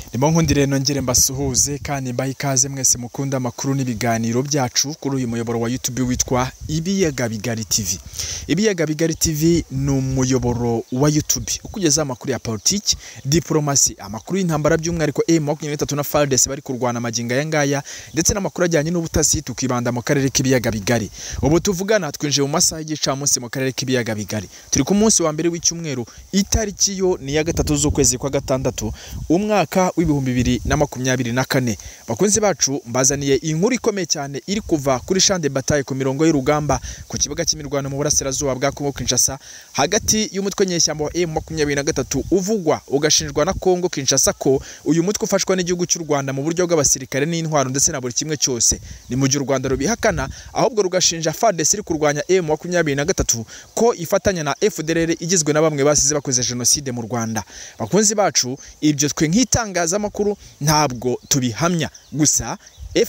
ndimo nkundire nongere mbasuhuze kandi mbahe ikaze mwese mukunda amakuru n'ibiganiro byacu kuri uyu muyoboro wa YouTube witwa Ibiyaga Bigari TV. Ibiyaga Bigari TV ni umuyoboro wa YouTube ukugeza amakuru ya politiki, diplomasi, amakuru y'intambara by'umwihariko M23 na FARDC bari kurwana amagingo aya ngaya ndetse n'amakuru ajyanye n'ubutasi tukibanda mu karere k'ibiyaga bigari. Ubu tuvugana twinjiye mu masaha y'igicamunsi mu karere k'ibiyaga bigari. Turi ku munsi wa mbere w'icyumweru itariki yo ni ya gatatu z'ukwezi kwa gatandatu umwaka w'ibihumbi bibiri na makumyabiri na kane bakunzi bacu mbazaniye inkuru ikomeye cyane iri kuva kuri shande bataye ku mirongo y'urugamba ku kibuga cy'imirwano mu burasirazuba bwa Kongo Kinshasa hagati y'umutwe nyeshyamba wa M23 uvugwa ugashinjwa na Kongo Kinshasa ko uyu mutwe ufashwa n'igihugu cy'u Rwanda mu buryo bw'abasirikare n'intwaro ndetse na buri kimwe cyose ni mu gihe u Rwanda rubihakana ahubwo rugashinja FARDC iri kurwanya M23 ko ifatanya na FDLR igizwe na bamwe basize bakoze jenoside mu Rwanda bakunzi bacu ibyo twe nk'itangazamakuru ntabwo tubihamya gusa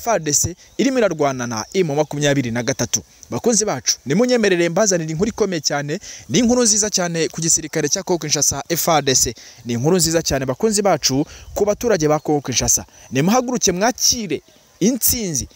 FARDC irimo irarwana na M makumyabiri na gatatu bakunzi bacu nimunyemerere mbazanira inkuru ikomeye cyane ni inkuru nziza cyane ku gisirikare cya Kongo Kinshasa FARDC ni inkuru nziza cyane bakunzi bacu ku baturage ba Kongo Kinshasa nimuhaguruke mwakire intsinzi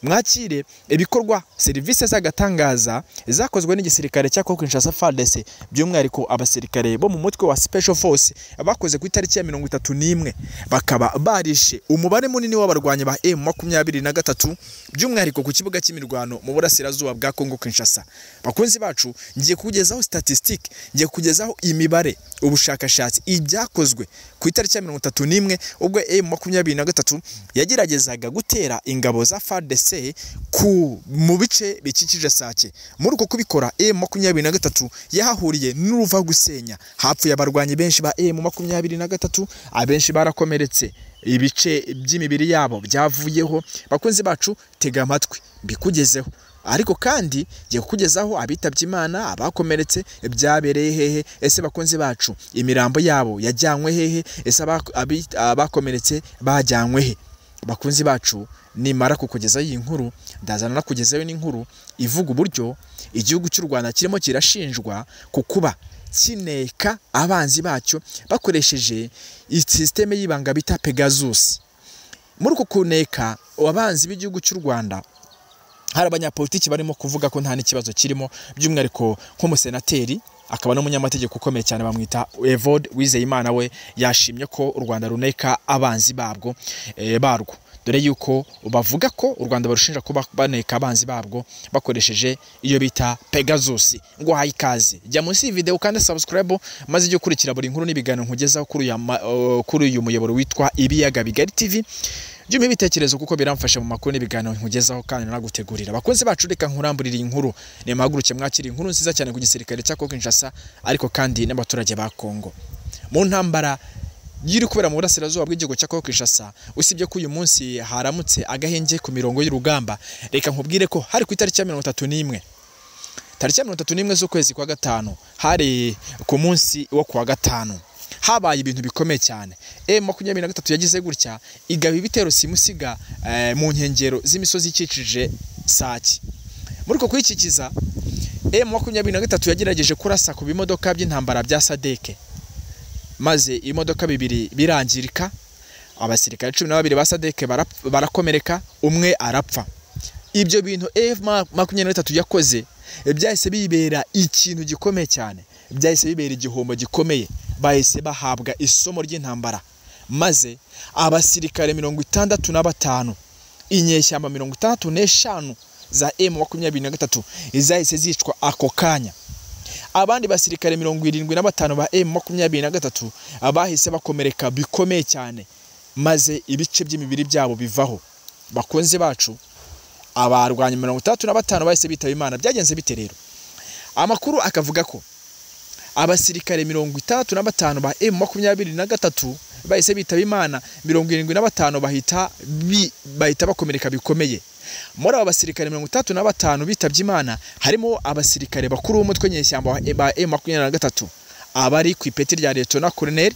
mwakire ibikorwa serivisi z'agatangaza zakozwe n'igisirikare cya Kongo Kinshasa FARDC by'umwihariko abasirikare bo mu mutwe wa Special Force bakoze ku itariki ya mirongo itatu n'imwe bakaba barishe umubare munini w'abarwanyi ba M23 by'umwihariko ku kibuga cy'imirwano mu burasirazuba bwa Kongo Kinshasa bakunzi bacu ngiye kugezaho statistique ngiye kugezaho imibare ubushakashatsi ibyakozwe ku itariki ya mirongo itatu n'imwe ubwo M23 yageragezaga gutera ingabo za FARDC ku mu bice bikikije Sake muri uko kubikora M23 yahahuriye n'uruva gusenya hapfuye abarwanyi benshi ba M23 abenshi barakomeretse ibice by'imibiri yabo byavuyeho bakunzi bacu tega amatwi mbikugezeho ariko kandi ngiye kukugezaho abitabye imana abakomeretse byabereye hehe ese bakunzi bacu imirambo yabo yajyanywe hehe ese abakomeretse bajyanywe he bakunzi bacu nimara kukugezaho iyi nkuru ndazana nakugezayo n'inkuru ivuga uburyo igihugu cy'u rwanda kirimo kirashinjwa ku kuba kineka abanzi bacyo bakoresheje sisiteme y'ibanga bita pegasus muri uku kuneka abanzi b'igihugu cy'u rwanda hari abanyapolitiki barimo kuvuga ko nta n'ikibazo kirimo by'umwihariko nk'umusenateri akaba n'umunyamategeko ukomeye cyane bamwita Evode Wizeyimana we yashimye ko u Rwanda runeka abanzi babwo e, barwo dore yuko bavuga ko u Rwanda barushinja kuba baneka abanzi babwo bakoresheje iyo bita Pegasus ngo hayikaze jya munsi video kandi subscribe maze ijye ukurikira buri nkuru n'ibiganiro nkugezaho kuri uh, kuri uyu muyoboro witwa Ibiyaga Bigari TV jyuma ibitekerezo kuko biramfasha mu makuru n'ibiganiro nkugezaho kandi nagutegurira abakunzi bacu reka nkuramburira iyi nkuru nimuhaguruke mwakira inkuru nziza cyane ku gisirikare cya Kongo Kinshasa ariko kandi n'abaturage ba Kongo mu ntambara yiri kubera mu burasirazuba bw'igihugu cya Kongo Kinshasa usibye ko uyu munsi haramutse agahenge ku mirongo y'urugamba reka nkubwire ko hari ku itariki ya mirongo itatu n'imwe tariki ya mirongo itatu n'imwe z'ukwezi kwa gatanu hari ku munsi wo kuwa gatanu habaye ibintu bikomeye cyane m makumyabiri na gatatu yagize gutya igaba ibitero simusiga mu nkengero z'imisozi ikikije sake muri uko kuyikikiza m makumyabiri na gatatu yagerageje kurasa ku bimodoka by'intambara bya sadeke maze ibimodoka bibiri birangirika abasirikare cumi na babiri ba sadeke barakomereka umwe arapfa ibyo bintu f makumyabiri na gatatu yakoze byahise bibera ikintu gikomeye cyane byahise bibera igihombo gikomeye bahise bahabwa isomo ry'intambara maze abasirikare mirongo itandatu na batanu inyeshyamba mirongo itandatu n'eshanu za emu makumyabiri na gatatu zahise zicwa ako kanya abandi basirikare mirongo irindwi na batanu ba emu makumyabiri na gatatu bahise bakomereka bikomeye cyane maze ibice by'imibiri byabo bivaho bakunze bacu abarwanya mirongo itandatu na batanu bahise bitaba imana byagenze bite rero amakuru akavuga ko abasirikare mirongo itandatu na batanu ba emu makumyabiri na gatatu bahise bitaba imana mirongo irindwi na batanu bahita bahita bakomereka bikomeye muri aba basirikare mirongo itandatu na batanu bitabye imana harimo abasirikare bakuru b'umutwe nyeshyamba ba emu makumyabiri na gatatu abari ku ipeti rya liyetona koroneri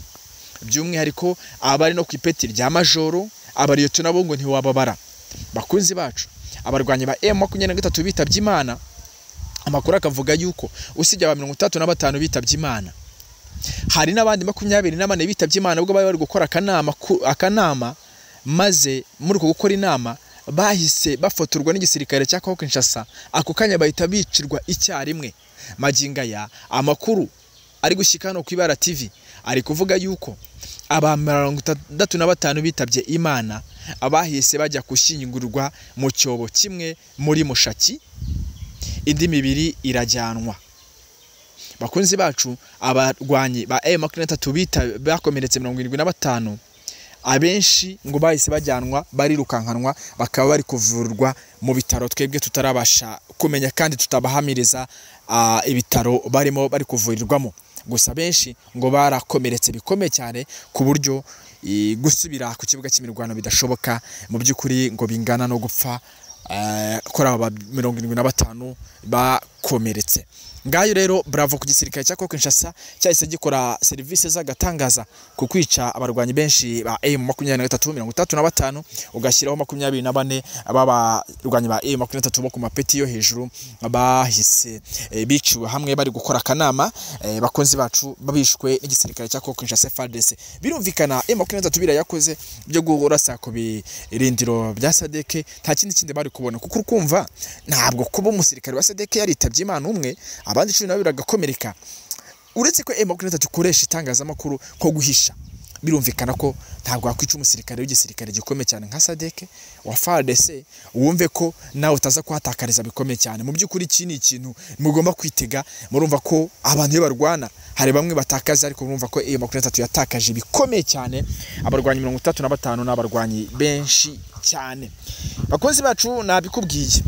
by'umwihariko abari no ku ipeti rya majoro abariyetona bo ngo ntiwababara bakunzi bacu abarwanyi ba emu makumyabiri na gatatu bitabye imana amakuru akavuga yuko usibye aba mirongo itandatu na batanu bitabye imana hari n'abandi makumyabiri na bane bitabye imana ubwo bari bari gukora akanama ku- akanama maze muri uko gukora inama bahise bafotorwa n'igisirikare cya Congo Kinshasa ako kanya bahita bicirwa icyarimwe magingo aya amakuru ari gushyika hano ku ibara TV ari kuvuga yuko aba mirongo itandatu na batanu bitabye imana abahise bajya gushyingurwa mu cyobo kimwe muri mushaki indi mibiri irajyanwa bakunzi bacu abarwanyi ba M makumyabiri na tatu bita bakomeretse mirongo irindwi na batanu abenshi ngo bahise bajyanwa barirukankanwa bakaba bari kuvurwa mu bitaro twebwe tutarabasha kumenya kandi tutabahamiriza ah, ibitaro barimo bari kuvurirwamo gusa benshi ngo barakomeretse bikomeye cyane ku buryo eh, gusubira ku kibuga cy'imirwano bidashoboka mu by'ukuri ngo bingana no gupfa eh, kuri aba ba- mirongo irindwi na batanu bakomeretse ngayo rero bravo ku gisirikare cya Congo Kinshasa cyahise gikora serivisi z'agatangaza ku kwica abarwanyi benshi ba M makumyabiri na gatatu mirongo itatu na batanu ugashyiraho makumyabiri na bane b'abarwanyi ba M makumyabiri na gatatu bo ku mapeti yo hejuru bahise eh, biciwe hamwe bari gukora akanama eh, bakunzi bacu babishwe n'igisirikare cya Congo Kinshasa FARDC birumvikana M makumyabiri na gatatu birayakoze byo kurasa ku birindiro bya Sadeke nta kindi kindi bari kubona kuko ukumva ntabwo kuba umusirikare wa Sadeke yaritabye Imana umwe abandi cumi na babiri bagakomereka uretse ko M makumyabiri na gatatu ikoresha itangazamakuru ko guhisha birumvikana ko ntabwo wakwica umusirikare w'igisirikare gikomeye cyane nka Sadeke wa FARDC wumve ko nawe utaza kuhatakariza bikomeye cyane mu by'ukuri iki ni ikintu mugomba kwitega murumva ko abantu iyo barwana hari bamwe batakaza ariko murumva ko iyo makumyabiri na gatatu yatakaje bikomeye cyane abarwanyi mirongo itatu na batanu ni abarwanyi benshi cyane bakunzi bacu nabikubwiye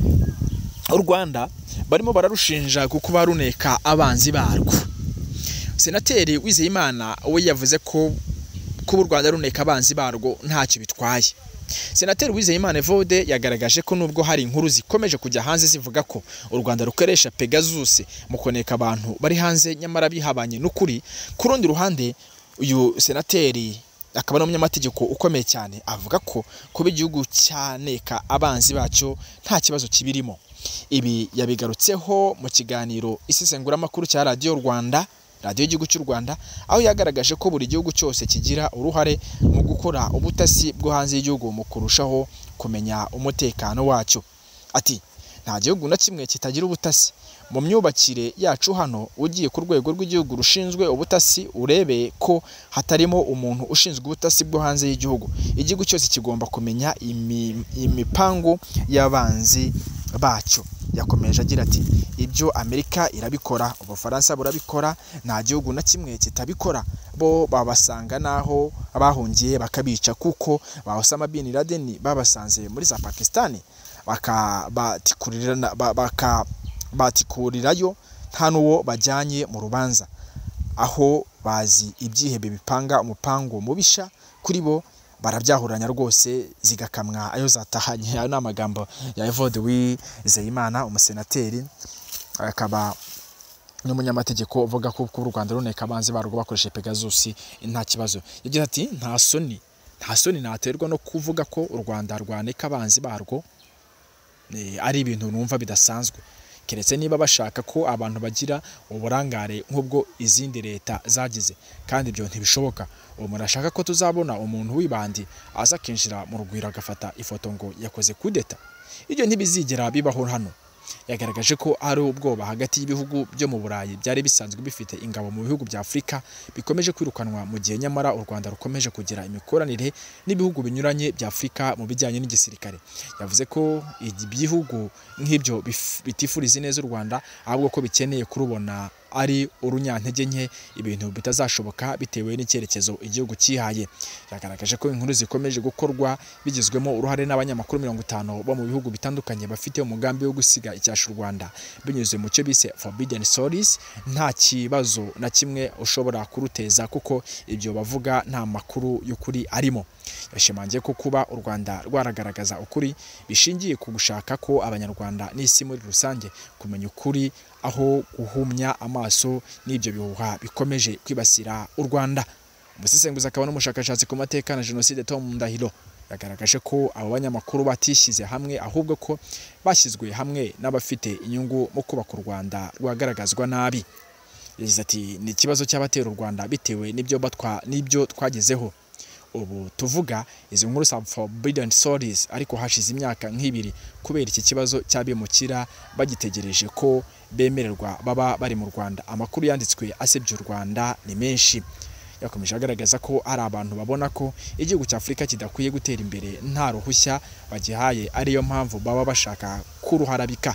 u Rwanda barimo bararushinja ku kuba runeka abanzi barwo senateri wizeyimana we yavuze ko kuba u rwanda runeka abanzi barwo ntacyo bitwaye senateri wizeyimana evode yagaragaje ko nubwo hari inkuru zikomeje kujya hanze zivuga ko u rwanda rukoresha pegasus mu kuneka abantu bari hanze nyamara bihabanye n'ukuri ku rundi ruhande uyu senateri akaba ari umunyamategeko ukomeye cyane avuga ko kuba igihugu cyaneka abanzi bacyo nta kibazo kibirimo ibi yabigarutseho mu kiganiro isesenguramakuru cya radiyo rwanda radiyo y'igihugu cy'u rwanda aho yagaragaje ko buri gihugu cyose kigira uruhare mu gukora ubutasi bwo hanze y'igihugu mu kurushaho kumenya umutekano wacyo ati nta gihugu na kimwe kitagira ubutasi mu myubakire yacu hano ugiye ku rwego rw'igihugu rushinzwe ubutasi urebe ko hatarimo umuntu ushinzwe ubutasi bwo hanze y'igihugu igihugu cyose kigomba kumenya imi- imipango y'abanzi bacyo yakomeje agira ati ibyo amerika irabikora ubufaransa burabikora nta gihugu na kimwe kitabikora bo babasanga n'aho bahungiye bakabica kuko ba Osama bin Laden babasanze muri za Pakistan bakabatikurira bakabatikuririrayo nta n'uwo bajyanye mu rubanza aho bazi ibyihebe bipanga umupango mubisha kuri bo barabyahuranya rwose zigakamwa ayo zatahanye ayo ni amagambo ya Evode Uwizeyimana umusenateri akaba n'umunyamategeko uvuga ko kuba u Rwanda runeka abanzi barwo bakoresheje Pegasus nta kibazo yagize ati nta soni nta soni naterwa no kuvuga ko u Rwanda rwaneka abanzi barwo eh, ari ibintu numva bidasanzwe keretse niba bashaka ko abantu bagira uburangare nk'ubwo izindi leta zagize kandi ibyo ntibishoboka uwo muntu ashaka ko tuzabona umuntu w'ibandi aza akinjira mu rugwiro agafata ifoto ngo yakoze kudeta ibyo ntibizigera bibaho hano yagaragaje ko ari ubwoba hagati y'ibihugu byo mu Burayi byari bisanzwe bifite ingabo mu bihugu bya Afurika bikomeje kwirukanwa mu gihe nyamara u Rwanda rukomeje kugira imikoranire n'ibihugu binyuranye bya Afurika mu bijyanye n'igisirikare yavuze ko ibihugu nk'ibyo bif- bitifuriza ineza u Rwanda ahubwo ko bikeneye kurubona ari urunyantege nke ibintu bitazashoboka bitewe n'icyerekezo igihugu cyihaye yagaragaje ko inkuru zikomeje gukorwa bigizwemo uruhare n'abanyamakuru mirongo itanu bo mu bihugu bitandukanye bafite umugambi wo gusiga icyasha u Rwanda binyuze mu cyo bise forbidden stories nta kibazo na kimwe ushobora kuruteza kuko ibyo bavuga nta makuru y'ukuri arimo yashimangiye ko kuba u Rwanda rwaragaragaza ukuri bishingiye ku gushaka ko abanyarwanda n'isi muri rusange kumenya ukuri aho guhumya amaso n'ibyo bihuha bikomeje kwibasira u Rwanda umusesenguzi akaba n'umushakashatsi ku mateka na jenoside Tom Ndahiro yagaragaje ko abo banyamakuru batishyize hamwe ahubwo ko bashyizwe hamwe n'abafite inyungu mu kubaka u Rwanda rwagaragazwa nabi yagize ati ni ikibazo cy'abatera u Rwanda bitewe n'ibyo batwa n'ibyo twagezeho ubu tuvuga izi nkuru some forbidden stories ariko hashize imyaka nk'ibiri kubera iki kibazo cy'abimukira bagitegereje ko bemererwa baba bari mu Rwanda amakuru yanditswe asebya u Rwanda ni menshi yakomeje agaragaza ko hari abantu babona ko igihugu cya Afurika kidakwiye gutera imbere nta ruhushya bagihaye ariyo mpamvu baba bashaka kuruharabika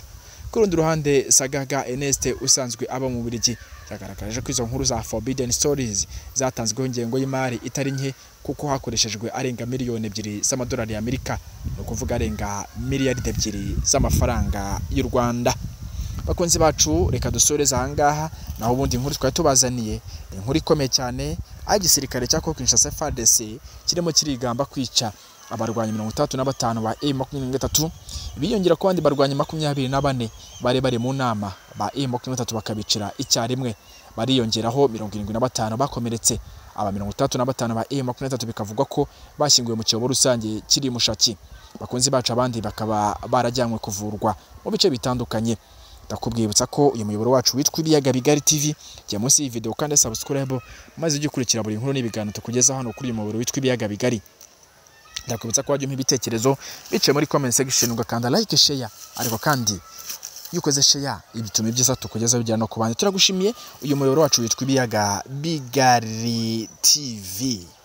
ku rundi ruhande Sagaga Eneste usanzwe aba mu Bubiligi yagaragaje ko izo nkuru za Forbidden Stories zatanzweho ingengo y'imari itari nke kuko hakoreshejwe arenga miliyoni ebyiri z'amadolari y'Amerika ni ukuvuga arenga miliyaridi ebyiri z'amafaranga y'u Rwanda bakunzi bacu reka dusoreze ahangaha naho ubundi inkuru twari tubazaniye ni inkuru ikomeye cyane aho igisirikare cya Kinshasa FARDC kirimo kirigamba kwica abarwanyi mirongo itandatu na batanu ba e makumyabiri na gatatu biyongera ku bandi barwanyi makumyabiri na bane bari bari mu nama ba e makumyabiri na gatatu bakabicira icyarimwe bariyongeraho mirongo irindwi na batanu bakomeretse aba mirongo itandatu na batanu ba e makumyabiri na gatatu bikavugwa ko bashyinguwe mu cyobo rusange kiri mushaki bakunzi bacu abandi bakaba barajyanywe kuvurwa mu bice bitandukanye ndakubwibutsa ko uyu muyoboro wacu witwa ibiyaga bigari tv jya munsi y'iyi video kandi subscribe maze ujye ukurikira buri nkuru n'ibiganiro tukugeza hano kuri uyu muyoboro witwa ibiyaga bigari ndakubutsa ko wajya umpa ibitekerezo biciye muri comment section ugakanda like share ariko kandi iyo ukoze share ibituma ibyiza tukugeza bigera no ku bandi turagushimiye uyu muyoboro wacu witwa ibiyaga bigari tv